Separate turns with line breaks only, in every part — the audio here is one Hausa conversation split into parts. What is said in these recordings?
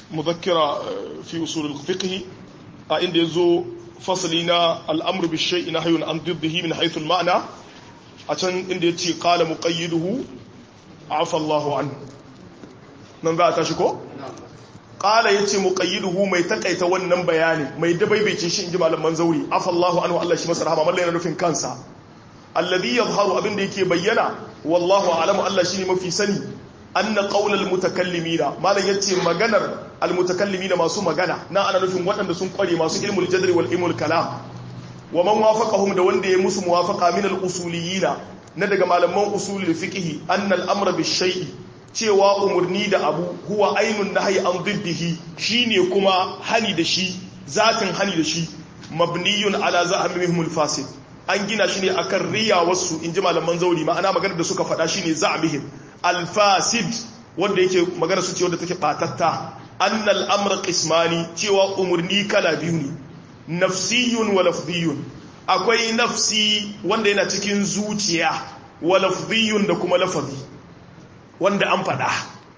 muzakkira fi usul al-fiqh a inda yazo fasali na al-amru bi shay'in nahyun an diddihi min haythu al-ma'na a can inda yace qala muqayyiduhu afa Allahu anhu nan za a tashi ko qala yace muqayyiduhu mai takaita wannan bayani mai dabaibaice shi inji malaman zauri afa Allahu anhu Allah shi masa rahama mallan yana nufin kansa alladhi yadhharu abinda yake bayyana wallahu a'lamu Allah shine mafi sani anna qaulal mutakallimina malan yace maganar almutakallimina masu magana na ana nufin waɗanda sun kware masu ilmul jadri wal ilmul kalam wa man wafaqahum da wanda ya musu muwafaqa min al usuliyina na daga malaman usulul fiqh anna al amra bis shay'i cewa umurni da abu huwa ainun nahyi an diddihi shine kuma hani da shi zatin hani da shi mabniyun ala za'amihim al fasid an gina shi ne akan riya wasu inji malaman zauri ma'ana maganar da suka faɗa shine za'amihim alfasid wanda yake magana su ce wanda take batatta annal amra qismani cewa umurni kala biyu ne nafsiyun wa lafziyun akwai nafsi wanda yana cikin zuciya wa lafziyun da kuma lafazi wanda an faɗa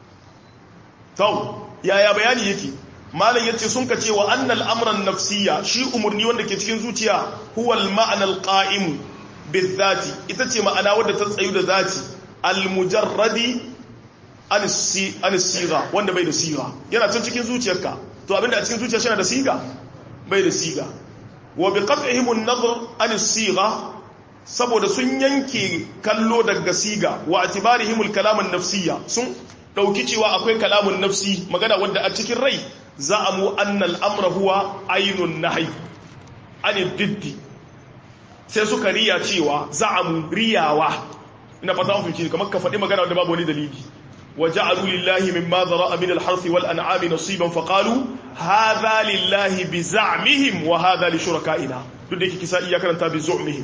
to yaya bayani yake malam yace sun ka cewa annal amran nafsiya shi umurni wanda ke cikin zuciya huwa al ma'na al qa'im bizati ita ce ma'ana wadda ta tsayu da zati almujarradi an siga wanda bai da siga yana can cikin zuciyarka to abinda a cikin zuciya shi da siga bai da siga wa bi qat'ihim an-nazar an siga saboda sun yanke kallo daga siga wa atibarihim al-kalam an-nafsiyya sun dauki cewa akwai kalamun nafsi magana wanda a cikin rai za'amu anna al-amra huwa aynun nahy an diddi sai suka riya cewa za'amu riyawa ina fata an fahimci kamar ka faɗi magana da babu wani dalili wa ja'alu lillahi mimma dhara'a min al-harth wal an'ami nasiban fa qalu hadha lillahi bi za'mihim wa hadha li shuraka'ina duk da yake kisa iya karanta bi zu'mihim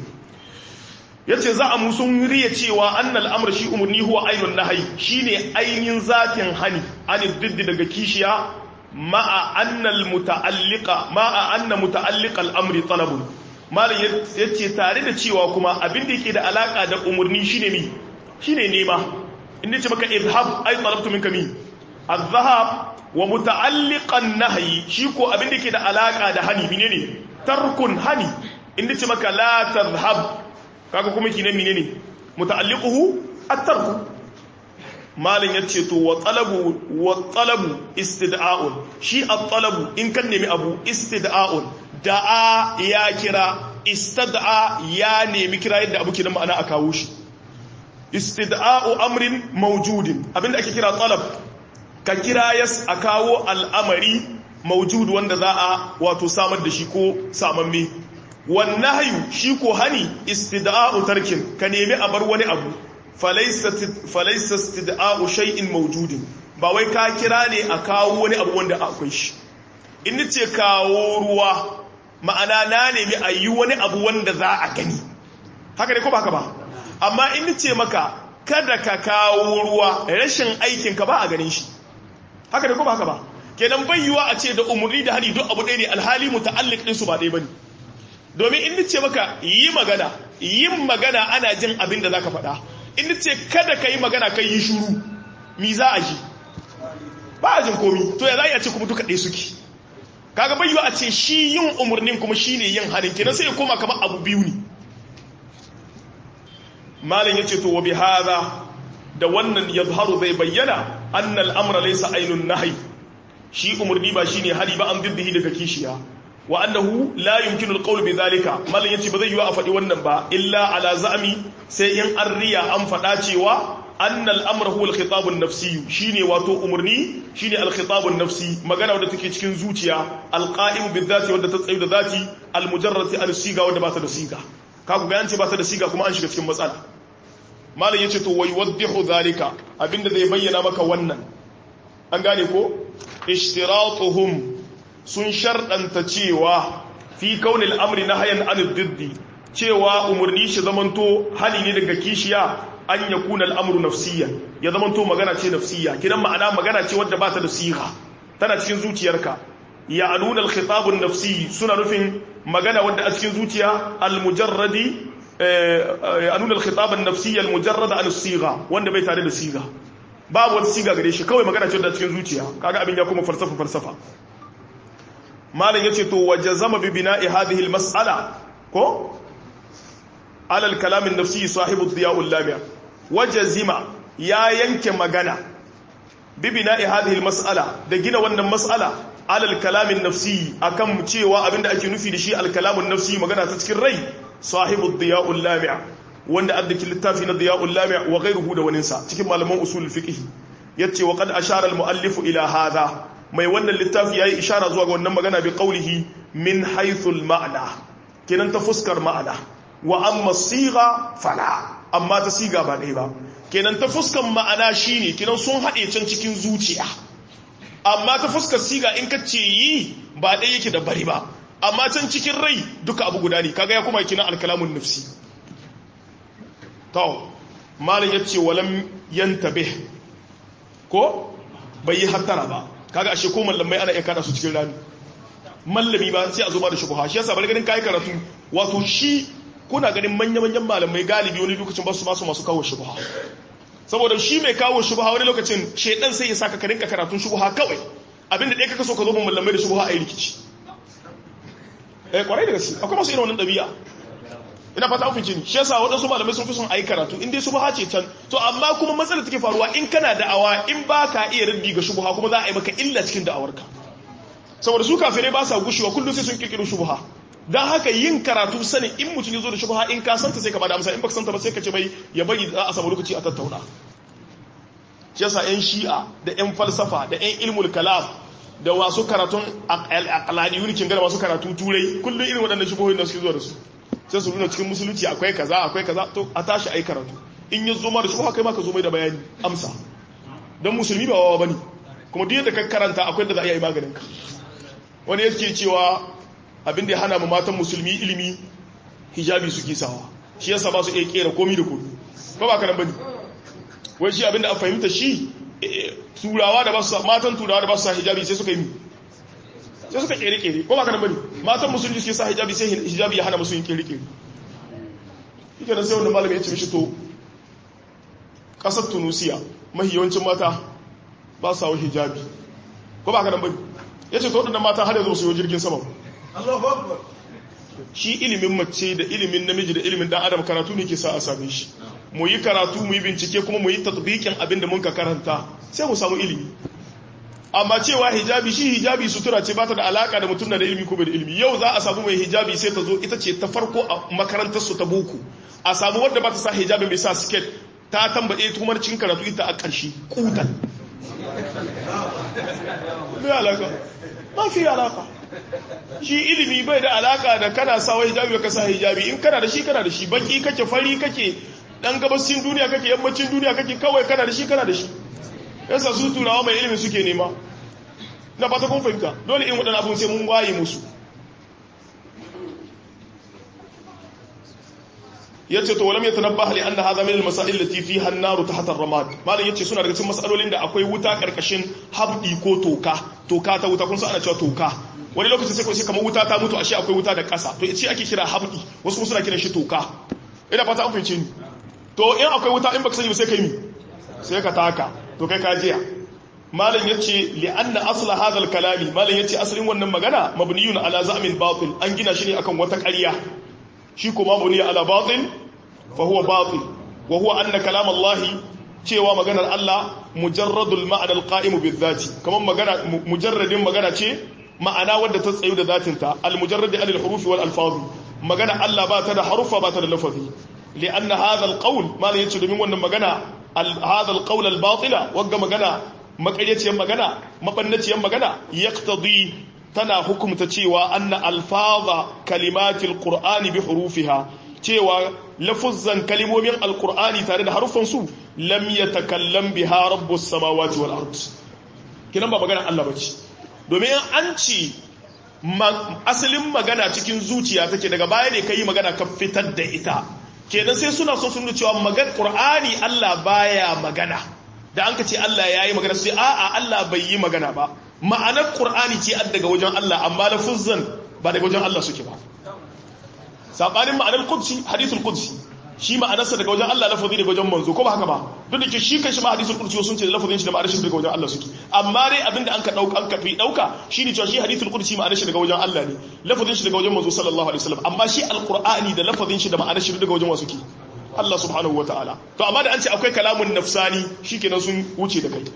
yace za a musun riya cewa annal amr shi umurni huwa ainun nahyi shine ainin zatin hani ani diddi daga kishiya ma'a annal muta'alliqa ma'a anna muta'alliqa al-amri talabun malam yace tare da cewa kuma abin da yake da alaka da umurni shine mi shine nema inda ce maka izhab ay talabtu minka mi azhab wa muta'alliqan nahyi shi ko abin da yake da alaka da hani menene tarkun hani inda ce maka la tadhhab kaga kuma kine menene muta'alliquhu at-tarku malam yace to wa talabu wa talabu istida'un shi at-talabu in kan nemi abu istida'un da'a ya kira istad'a ya nemi kira yadda abu kidan ma'ana a kawo shi istid'a'u amrin mawjudin abinda ake kira talab ka kira yas a kawo al'amari mawjud wanda za a wato samar da shi ko samamme wan nahyu shi ko hani istid'a'u tarkin ka nemi a bar wani abu falaysa falaysa istid'a'u shay'in mawjudin ba wai ka kira ne a kawo wani abu wanda akwai shi in ce kawo ruwa ma'ana na nemi a yi wani abu wanda za a gani haka ne ko ba haka ba amma in ce maka kada ka kawo ruwa rashin aikinka ba a ganin shi haka ne ko ba haka ba kenan bayyuwa a ce da umarni da hali duk abu ɗaya ne alhali muta'alliq din su ba ɗaya bane domin in ce maka yi magana yin magana ana jin abin da zaka faɗa in ce kada ka yi magana kai yi shuru mi za a ji ba a jin komi to ya za a ce kuma duka ɗaya suke kaga bai a ce shi yin umarnin kuma shi ne yin hannun kenan sai ya koma kamar abu biyu ne malin ya ce to wa bi haza da wannan yazharu zai bayyana annal amra laysa ainun nahi shi umarni ba shine hari ba an diddihi daga kishiya wa annahu la yumkinu alqawl bi dhalika malin yace ba zai yi a faɗi wannan ba illa ala za'mi sai in an riya an faɗa cewa أن الأمر هو الخطاب النفسي شيني واتو أمرني شيني الخطاب النفسي مغانا ودى تكي تكين زوتيا القائم بالذات ودى تتعيد ذاتي المجرد عن السيغة ودى بات السيغة كاكو بيانتي بات السيغة كما أنشك تكين مسألة ما لا يتو ويوضح ذلك أبين ذي بينا مكا ونن أنغاني كو اشتراطهم sun sharɗanta cewa fi kaunin amri na hayan anil diddi cewa umarni shi zamanto hali ne daga kishiya an ya kuna al'amuru nafsiyya ya zamanto magana ce nafsiyya kidan ma'ana magana ce wadda ba ta da siha tana cikin zuciyarka ya aluna alkhitabun nafsi suna nufin magana wadda a cikin zuciya almujarradi anuna alkhitabun nafsiyya almujarrada an siga wanda bai tare da siga babu wata siga gare shi kawai magana ce da cikin zuciya kaga abin ya kuma falsafa falsafa malam yace to wajazama bi bina'i hadhihi al-mas'ala ko ala al-kalam an-nafsi sahibu ad-diya' al-lami' wajazima ya yanke magana bi bina'i hadhihi al-mas'ala da gina wannan mas'ala ala al-kalam an-nafsi akan cewa abinda ake nufi da shi al-kalam an-nafsi magana ta cikin rai sahibu ad-diya' al-lami' wanda addakin littafi na diya'ul lami' wa ghayruhu da waninsa cikin malaman usul fiqh yace wa qad ashara al-muallif ila hadha mai wannan littafi yayi ishara zuwa ga wannan magana bi qawlihi min haythu al-ma'na kenan ta fuskar ma'ana wa amma sigha fala amma ta siga ba dai ba kenan ta fuskar ma'ana shine kenan sun hade can cikin zuciya amma ta fuskar siga in ka ce yi ba dai yake da bari ba amma can cikin rai duka abu guda ne kaga ya kuma kina al-kalamun nafsi to malin ya ce walam yantabe ko bai yi hattara ba kaga ashe ko mallamai ana iya kada su cikin rami mallami ba sai a zo ba da shubha shi yasa bari ganin kai karatu wato shi kuna ganin manya-manyan malamai galibi wani lokacin ba su masu masu kawo shubha saboda shi mai kawo shubha wani lokacin shedan sai ya saka ka rinka karatun shubha kawai abinda ɗaya kaka so ka zo ban mallamai da shubha a yi rikici eh kwarai da gaske akwai masu irin wannan ɗabi'a ina fata ofin jini shi yasa waɗansu malamai sun fi son ayi karatu in dai subha ce can to amma kuma matsalar take faruwa in kana da'awa in ba ka iya raddi ga shubha kuma za a yi maka illa cikin da'awarka saboda su kafirai ba sa gushewa kullum sai sun kirkiro shubha dan haka yin karatu sanin in mutum ya zo da shubha in ka santa sai ka bada amsa in baka santa ba sai ka ce bai ya bari za a samu lokaci a tattauna shi yasa yan shi'a da yan falsafa da yan ilmul kalam da wasu karatun aqlaliyun kin ga masu karatu turai kullum irin waɗannan shubuhoyin da suke zuwa da su sai su nuna cikin musulunci akwai kaza akwai kaza to a tashi ai karatu in ya zo ma da shubha kai ma ka zo mai da bayani amsa dan musulmi ba wawa bane kuma duk yadda ka karanta akwai da za a yi maganin ka wani yake cewa abin da ya hana mu matan musulmi ilimi hijabi suke sawa shi yasa ba su iya kera komi da komi ba ba kanan bane wai shi abin da a fahimta shi turawa da ba su matan turawa da ba su sa hijabi sai suka yi sai suka kere kere ko ba kanan bane matan musulmi suke sa hijabi sai hijabi ya hana musu yin kere kere yake da sai wanda malami ya ce mishi to kasar tunusiya mahi yawancin mata ba su sawo hijabi ko ba kanan bane ya ce to waɗannan mata har yanzu su yi jirgin sama shi ilimin mace da ilimin namiji da ilimin dan adam karatu ne ke sa a same shi mu yi karatu mu yi bincike kuma mu yi tatbikin abin da muka karanta sai mu samu ilimi amma cewa hijabi shi hijabi sutura ce ba ta da alaka da mutum na da ilimi ko bai da ilimi yau za a samu mai hijabi sai ta zo ita ce ta farko a makarantar su ta boko a samu wadda ba ta sa hijabi mai sa siket ta tambaye kuma cikin karatu ita a ƙarshe kutan bai alaka ba fi alaka shi ilimi bai da alaka da kana sawa hijabi ka sa hijabi in kana da shi kana da shi baki kake fari kake dan gabashin duniya kake yammacin duniya kake kawai kana da shi kana da shi yasa su turawa mai ilimi suke nema na fata kun fahimta dole in waɗannan abun sai mun waye musu yace to walam yatanabbah li anna hadha min al-masail allati fiha an-nar tahta ar-ramad malam yace suna daga cikin masalolin da akwai wuta karkashin habdi ko toka toka ta wuta kun san ana cewa toka wani lokacin sai sai kamar wuta ta mutu ashe akwai wuta da ƙasa to yace ake kira habdi wasu kuma suna kiran shi toka ina fata an fahimce ni to in akwai wuta in baka sani ba sai kai mi sai ka taka to kai ka jiya malam yace li anna asla hadha al-kalami malam yace asalin wannan magana mabniyun ala za'min batil an gina shi ne akan wata ƙarya shi kuma mabni ala batil fa huwa batil wa huwa anna kalam Allah cewa maganar Allah mujarradul ma'ana al-qa'im bil-dhati kaman magana mujarradin magana ce ma'ana wadda ta tsayu da zatinta al-mujarrad anil hurufi wal alfaz magana Allah ba ta da harufa ba ta da lafazi li'anna hadha al-qawl ma la yace domin wannan magana hadha al-qawl al-batila wagga magana makaryaciyar magana mabannaciyar magana yaqtadi tana hukumta cewa anna alfaza kalimatil qur'ani bi hurufiha cewa lafuzzan kalimomin alqur'ani tare da harufan su lam yatakallam biha rabbus samawati wal ard kinan ba magana Allah bace domin an ci asalin magana cikin zuciya take daga baya ne kai magana ka fitar da ita kenan sai suna so sun cewa magan qur'ani Allah baya magana da an ka ce Allah yayi magana sai a'a Allah bai yi magana ba ma'anar qur'ani ce an daga wajen Allah amma lafuzzan ba daga wajen Allah suke ba sabanin ma'anar qudsi hadithul qudsi shi ma'anarsa daga wajen Allah lafazi daga wajen manzo ko ba haka ba duk da ke shi kanshi ma hadisul qudsi sun ce lafazin shi da ma'anar shi daga wajen Allah suke amma dai abinda an ka dauka an ka fi dauka shine cewa shi hadisul qudsi ma'anar shi daga wajen Allah ne lafazin shi daga wajen manzo sallallahu alaihi wasallam amma shi alqur'ani da lafazin shi da ma'anar shi daga wajen wasu ke Allah subhanahu wataala to amma da an ce akwai kalamun nafsani shikenan sun wuce da kai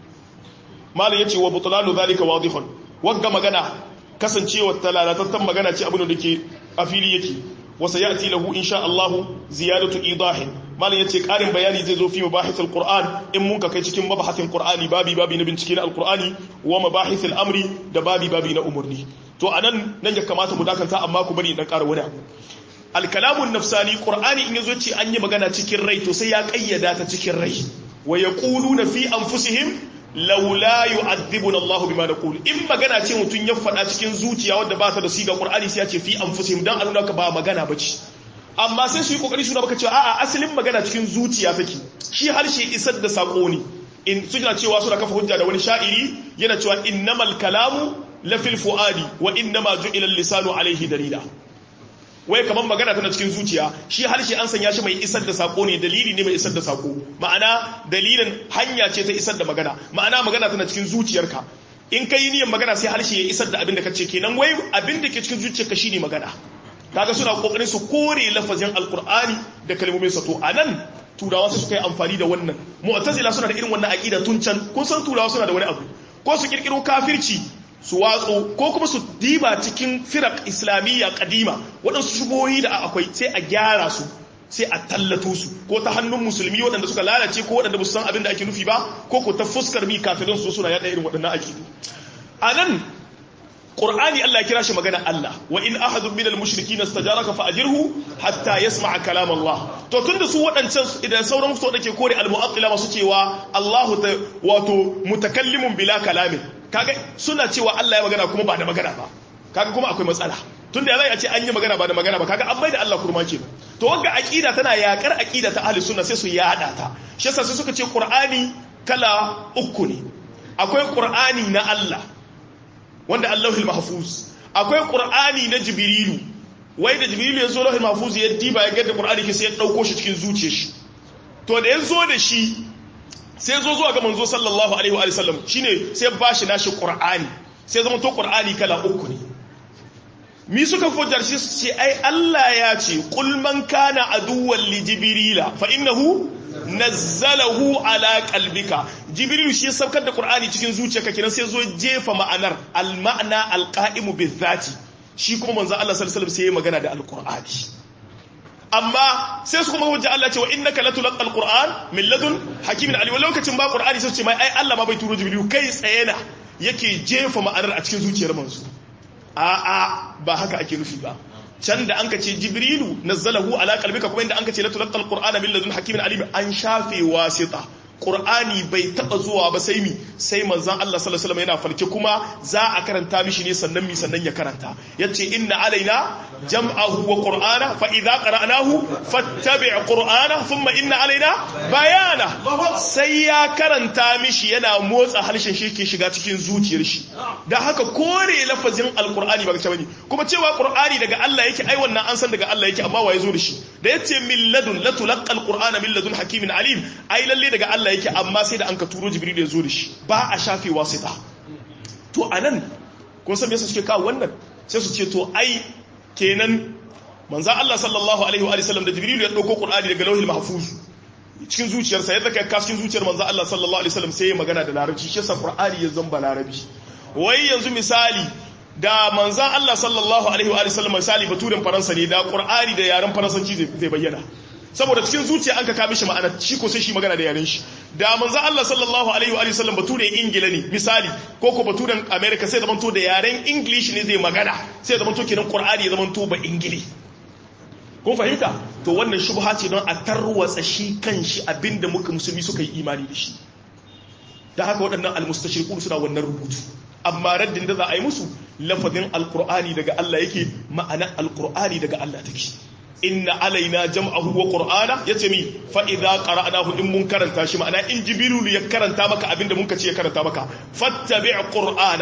malam yace wa butlanu zalika wadihun wagga magana kasancewa talalatattan magana ce abin da ke a fili yake wasa ya'ti lahu insha Allah ziyadatu idahin malam yace karin bayani zai zo fi mabahithul qur'an in mun ka kai cikin mabahathin qur'ani babi babi na bincike na alqur'ani wa mabahithul amri da babi babi na umurni to anan nan ya kamata mu dakanta amma ku bari dan ƙara wani abu alkalamun nafsani qur'ani in yazo ce an yi magana cikin rai to sai ya kayyada ta cikin rai wa yaquluna fi anfusihim laula yu'adhibuna Allahu bima naqul in magana ce mutun ya faɗa cikin zuciya wanda ba ta da siga Qur'ani sai ya ce fi anfusihim dan a nuna ka ba magana bace amma sai su yi kokari su baka cewa a'a asalin magana cikin zuciya take shi harshe isar da sako ne in suna cewa suna kafa hujja da wani sha'iri yana cewa innamal kalamu la fil fuadi wa innama ju'ila al-lisanu alayhi dalila wai kamar magana tana cikin zuciya shi harshe an sanya shi mai isar da sako ne dalili ne mai isar da sako ma'ana dalilin hanya ce ta isar da magana ma'ana magana tana cikin zuciyarka in kai niyyar magana sai harshe ya isar da abin da kace kenan wai abin da ke cikin zuciyarka shine magana kaga suna kokarin su kore lafazin alqur'ani da kalmomin sa to anan turawa sai suka yi amfani da wannan mu'tazila suna da irin wannan aqida tun can kun san turawa suna da wani abu ko su kirkiro kafirci su watso ko kuma su diba cikin firak islamiyya kadima waɗansu shubohi da akwai sai a gyara su sai a tallato su ko ta hannun musulmi waɗanda suka lalace ko waɗanda ba su san abin da ake nufi ba ko ko ta fuskar mi kafirin su suna yaɗa irin waɗannan aƙidu a nan ƙur'ani Allah ya kira shi magana Allah wa in ahadun minal mushriki nastajaraka fa ajirhu hatta yasma'a kalam Allah to tunda su waɗancan idan sauran su da ke kore al-mu'attila masu cewa Allahu wato mutakallimun bila kalamin kaga suna cewa Allah ya magana kuma ba da magana ba kaga kuma akwai matsala tunda ya zai a ce an yi magana ba da magana ba kaga an bai da Allah kurma ke to wanga aqida tana yakar aqida ta ahli sunna sai su yada ta shi yasa sai suka ce qur'ani kala uku ne akwai qur'ani na Allah wanda Allahul mahfuz akwai qur'ani na jibrilu wai da jibrilu ya zo lahul mahfuz ya diba ya ga da qur'ani ke sai ya dauko shi cikin zuciyar shi to da ya zo da shi sai zo zuwa ga manzo sallallahu alaihi wa sallam shine sai ba shi nashi qur'ani sai zama to qur'ani kala uku ne mi suka fujar shi su ce ai Allah ya ce qul man kana aduwwan li jibrila fa innahu nazzalahu ala qalbika jibril shi saukar da qur'ani cikin zuciyarka kenan sai zo jefa ma'anar al ma'na al qa'imu bizati shi kuma manzo Allah sallallahu alaihi wasallam sai ya magana da al qur'ani amma sai su kuma hujja Allah ce wa innaka latulqal qur'an min ladun hakimin ali lokacin ba qur'ani sai su ce mai ai Allah ma bai turo jibril kai tsaye na yake jefa ma'anar a cikin zuciyar manzo a a ba haka ake nufi ba can da an ka ce jibrilu nazzalahu ala qalbika kuma inda an ka ce latulqal qur'ana min ladun hakimin alim an shafe wasita Qur'ani bai taba zuwa ba sai mi sai manzon Allah sallallahu alaihi wasallam yana farke kuma za a karanta mishi ne sannan mi sannan ya karanta yace inna alaina jam'ahu wa qur'ana fa idza qara'nahu fattabi' qur'ana thumma inna alaina bayana sai ya karanta mishi yana motsa harshen shi ke shiga cikin zuciyar shi da haka kore lafazin alqur'ani ba bane kuma cewa qur'ani daga Allah yake ai wannan an san daga Allah yake amma waye zo da shi da yace min ladun latulqal qur'ana min ladun hakimin alim ai lalle daga Allah yake amma sai da an ka turo jibril ya zo da shi ba a shafe wasita to anan kun san me yasa suke kawo wannan sai su ce to ai kenan manzo Allah sallallahu alaihi wa sallam da jibril ya dauko qur'ani daga lauhil mahfuz cikin zuciyarsa yadda kai ka cikin zuciyar manzo Allah sallallahu alaihi wasallam sai ya magana da larabci shi yasa qur'ani ya zamba larabi wai yanzu misali da manzan Allah sallallahu alaihi wa sallam misali baturen faransa ne da qur'ani da yaren faransanci zai bayyana saboda cikin zuciya an ka kame shi ma'ana shi ko sai shi magana da yaren shi da manzo Allah sallallahu alaihi wa sallam bature ingila ne misali ko ko baturen america sai zamanto da yaren english ne zai magana sai zamanto kenan qur'ani ya zamanto ba ingili kun fahimta to wannan shubha ce don a tarwatsa shi kanshi abinda muka musulmi suka yi imani da shi da haka waɗannan almustashriqun suna wannan rubutu amma raddin da za a yi musu lafazin alqur'ani daga Allah yake ma'ana alqur'ani daga Allah take inna alaina jam'ahu wa qur'ana yace mi fa idza qara'nahu in mun karanta shi ma'ana in jibrilu ya karanta maka abinda mun ce ya karanta maka fattabi' qur'ana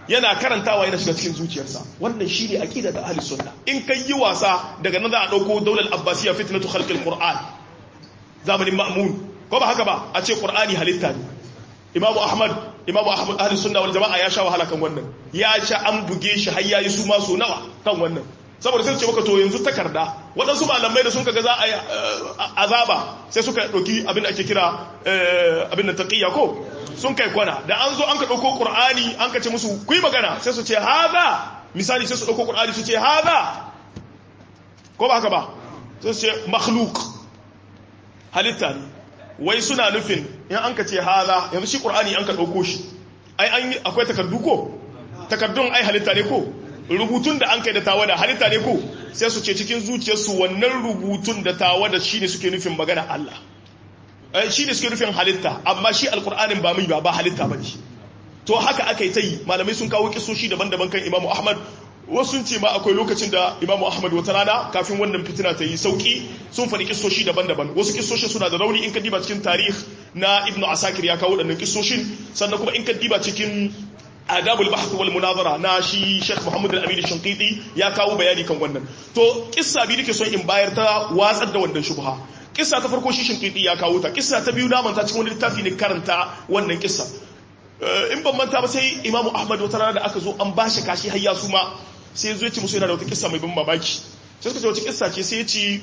yana karantawa yana shiga cikin zuciyarsa wannan shine aqida da ahli sunna in kai yi wasa daga nan za a dauko daular abbasiya fitnatu khalqil qur'an zamanin ma'mun ko ba haka ba a ce qur'ani halitta ne imamu ahmad imamu ahmad ahli sunna wal jama'a ya sha wahala kan wannan ya sha an buge shi har yayi su ma so nawa kan wannan saboda sai ce maka to yanzu takarda waɗansu malamai da sun kaga za a yi azaba sai suka ɗauki abin da ake kira abin da taƙiyya ko sun kai kwana da an zo an ka ɗauko ƙur'ani an ka ce musu ku yi magana sai su ce haza misali sai su ɗauko ƙur'ani su ce haza ko ba haka ba sai su ce makhluk halitta ne wai suna nufin in an ka ce haza yanzu shi ƙur'ani an ka ɗauko shi ai an yi akwai takardu ko takardun ai halitta ne ko rubutun da an kai da tawada halitta ne ko sai su ce cikin zuciyarsu wannan rubutun da tawada shi ne suke nufin magana Allah shi ne suke nufin halitta amma shi alkur'anin ba mai ba ba halitta ba ne to haka aka yi ta yi malamai sun kawo kisoshi daban-daban kan imamu ahmad wasu ce ma akwai lokacin da imamu ahmad wata rana kafin wannan fitina ta yi sauki sun faɗi kisoshi daban-daban wasu kisoshin suna da rauni in ka diba cikin tarih na ibnu asakir ya kawo waɗannan kisoshin sannan kuma in ka diba cikin adabul bahth wal munazara na shi Sheikh Muhammad al-Amin Shinqiti ya kawo bayani kan wannan to kissa bi nake son in bayar ta watsar da wannan shubha kissa ta farko shi Shinqiti ya kawo ta kissa ta biyu na manta cikin wani littafi ne karanta wannan kissa in ban manta ba sai Imam Ahmad wata rana da aka zo an bashi kashi har ya suma sai ya zo ya ce musu yana da wata kissa mai ban mamaki sai suka ce wata kissa ce sai ya ce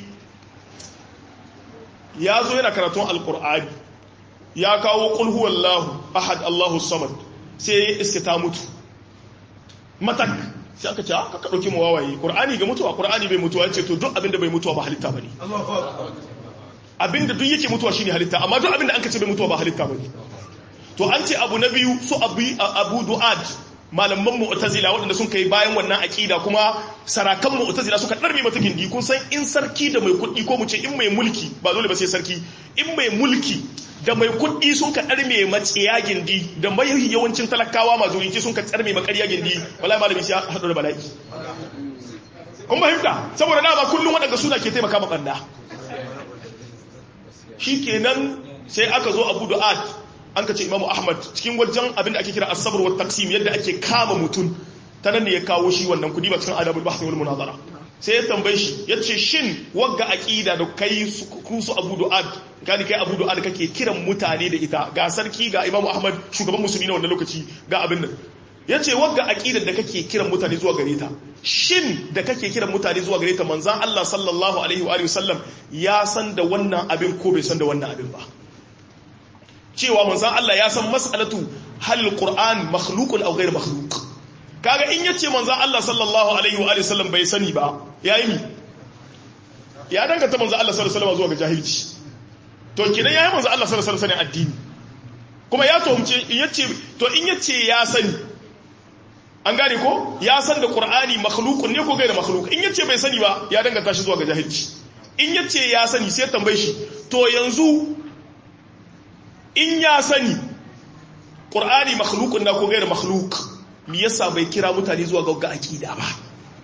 ya zo yana karatun alqur'ani ya kawo qul huwallahu ahad Allahu samad sai ya iske ta mutu matak sai aka ce aka ɗauki mu wawaye ƙur'ani ga mutuwa ƙur'ani bai mutuwa ce to duk abinda bai mutuwa ba halitta bane abinda duk yake mutuwa shine halitta amma duk abinda an ka ce bai mutuwa ba halitta bane to an ce abu na biyu su abu abu du'ad malaman mu'tazila waɗanda sun kai bayan wannan aqida kuma sarakan mu'tazila suka darme mata gindi kun san in sarki da mai kuɗi ko mu ce in mai mulki ba dole ba sai sarki in mai mulki da mai kuɗi sun ka ɗarme matsiya gindi da mai yawancin talakawa mazurinci sun ka tsarme makarya gindi wala malami sai haɗu da bala'i kun fahimta saboda dama kullum waɗanda suna ke taimaka ma ɓanda shi kenan sai aka zo abu du'at an ka ce imamu ahmad cikin wajen abin da ake kira asabar wa taksim yadda ake kama mutum ta nan ne ya kawo shi wannan kudi ba cikin adabul bahth wal munazara sai ya tambaye shi ya ce shin wagga aqida da kai ku su abu du'ad gani kai abu du'ad kake kiran mutane da ita ga sarki ga imamu ahmad shugaban musulmi na wannan lokaci ga abin nan ya ce wagga aqidar da kake kiran mutane zuwa gare ta shin da kake kiran mutane zuwa gare ta manzan Allah sallallahu alaihi wa sallam ya san da wannan abin ko bai san da wannan abin ba cewa manzan Allah ya san mas'alatu hal qur'an makhluqun aw ghayr makhluq kaga in yace manzan Allah sallallahu alaihi wa sallam bai sani ba yayi ni ya danganta manzan Allah sallallahu alaihi wa zuwa ga jahilci to kidan yayi manzan Allah sallallahu alaihi wa sallam addini kuma ya tuhumce in yace to in yace ya sani an gane ko ya san da qur'ani makhluqun ne ko ghayr makhluq in yace bai sani ba ya danganta shi zuwa ga jahilci in yace ya sani sai tambaye shi to yanzu in ya sani ƙur'ani makhlukun na ko gairar makhluk mi yasa bai kira mutane zuwa ga aƙida ba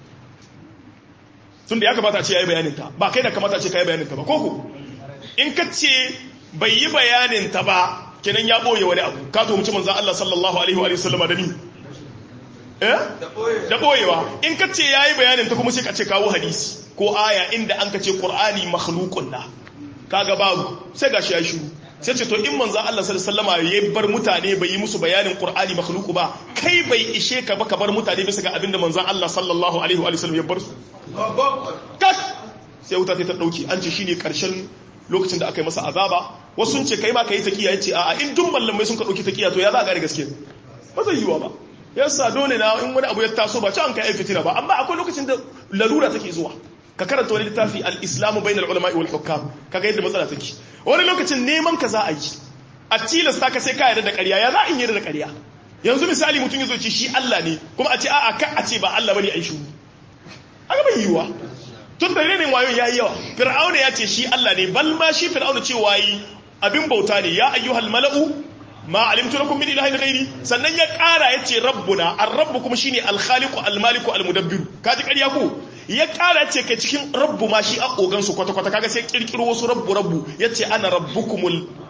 tun da ya kamata ce ya yi bayaninta ba kai da kamata ce ka yi bayaninta ba koko in ka ce bai yi bayaninta ba kenan ya ɓoye wani abu ka to mutum manzan Allah sallallahu alaihi wa sallama da ni eh da ɓoyewa in ka ce ya yi bayaninta kuma sai ka ce kawo hadisi ko aya inda an ka ce ƙur'ani makhlukun na kaga babu sai gashi ya shiru sai ce to in manzan Allah sallama ya bar mutane bai yi musu bayanin Qur'ani makhluku ba kai bai ishe ka ba ka bar mutane bisa ga abinda manzan Allah sallallahu alaihi wa sallam ya bar su kas sai wuta ta dauki an ce shine karshen lokacin da aka yi masa azaba wasu sun ce kai ma kai taqiya yace a'a in dun mallamai sun ka dauki taqiya to ya za ka gane gaskiya ba zai yiwa ba yasa dole na in wani abu ya taso ba ci an kai fitina ba amma akwai lokacin da lalura take zuwa ka karanta wani littafi al-islamu bainal ulama'i wal hukam kaga yadda matsala take wani lokacin neman ka za a yi a tilasta ka sai ka yarda da ƙarya ya za a yi yarda da ƙarya yanzu misali mutum ya zo ce shi Allah ne kuma a ce a'a ka a ce ba Allah bane ai shi aka bai yiwa tun da renin wayon yayi yawa fir'auna ya ce shi Allah ne bal ma shi fir'auna ce wayi abin bauta ne ya ayyuhal mala'u ma alimtu lakum min ilahin ghairi sannan ya ƙara yace rabbuna ar-rabb kuma shine al-khaliqu al-maliku al-mudabbiru kaji ƙarya ko ya kara ce ke cikin rabbu ma shi a ogansu kwata-kwata kaga sai kirkiro wasu rabbu rabbu ya ce ana rabbukumul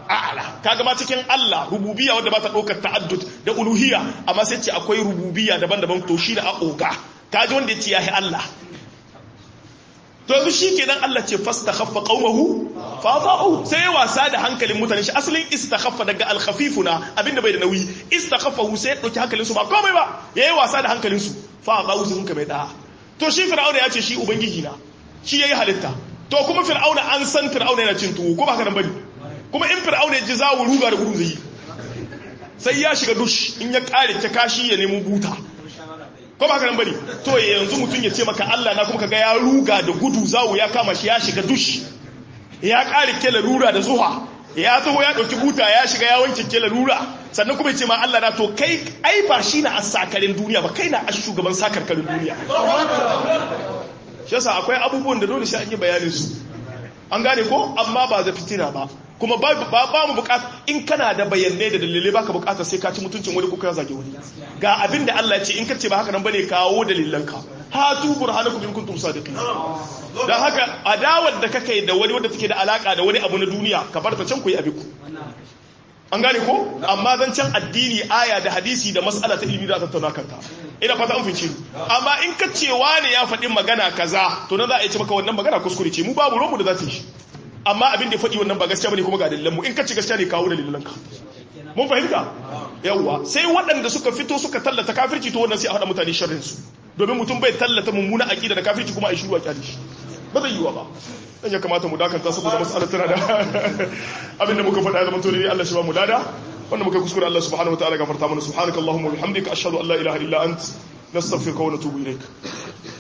a'la kaga ma cikin Allah rububiyya wanda ba ta daukar ta'addud da uluhiyya amma sai ce akwai rububiyya daban-daban to shi da a oga kaji wanda ya ce yahi Allah to yanzu shi kenan Allah ce fastakhaffa qaumahu fa fa'u sai ya wasa da hankalin mutane shi asalin istakhaffa daga al-khafifuna abinda bai da nauyi istakhaffahu sai ya dauki hankalin su ba komai ba yayi wasa da hankalin su fa fa'u sun ka mai da to shi fir'auna ya ce shi ubangiji na shi yayi halitta to kuma fir'auna an san fir'auna yana cin tuwo ko ba haka nan bane kuma in fir'auna ya ji zawo ruga da gudu zai sai ya shiga dush in ya kare ta kashi ya nemo buta ko ba nan bane to yanzu mutum ya ce maka Allah na kuma kaga ya ruga da gudu zawo ya kama shi ya shiga dush ya kare kela rura da zuha ya taho ya dauki buta ya shiga ya wanke kela rura sannan kuma ya ce ma Allah na to kai ai ba shi na asakarin duniya ba kai na a shugaban sakarkarin duniya shi yasa akwai abubuwan da dole sai an yi bayanin su an gane ko amma ba za fitina ba kuma ba mu bukata in kana da bayanai da dalilai baka bukata sai ka ci mutuncin wani ko ka zage wani ga abin da Allah ya ce in ka ce ba haka nan bane kawo dalilanka hatu burhanakum in kuntum sadiqin dan haka adawar da kake da wani wanda take da alaka da wani abu na duniya ka bar ta can ku yi abiku an gane ko amma zan can addini aya da hadisi da mas'ala ta ilimi da tattauna kanta ina fata an fince amma in ka ce wani ya faɗi magana kaza to na za a yi ce maka wannan magana kuskure ce mu babu romu da za ta yi amma abin da ya faɗi wannan ba gaskiya bane kuma ga dalilan mu in ka ci gaskiya ne kawo dalilan ka mun fahimta yawwa sai waɗanda suka fito suka tallata kafirci to wannan sai a haɗa mutane sharrin su domin mutum bai tallata mummuna aqida da kafirci kuma a yi shiru a kyale shi ba zai yiwa ba dan ya kamata mu dakanta saboda mas'alar tana da abin da muka faɗa zaman to ne Allah shi ba mu lada wanda muka kuskure Allah subhanahu wa ta'ala gafarta mana subhanakallahumma wa bihamdika ashhadu an la ilaha illa ant nastaghfiruka wa natubu ilaik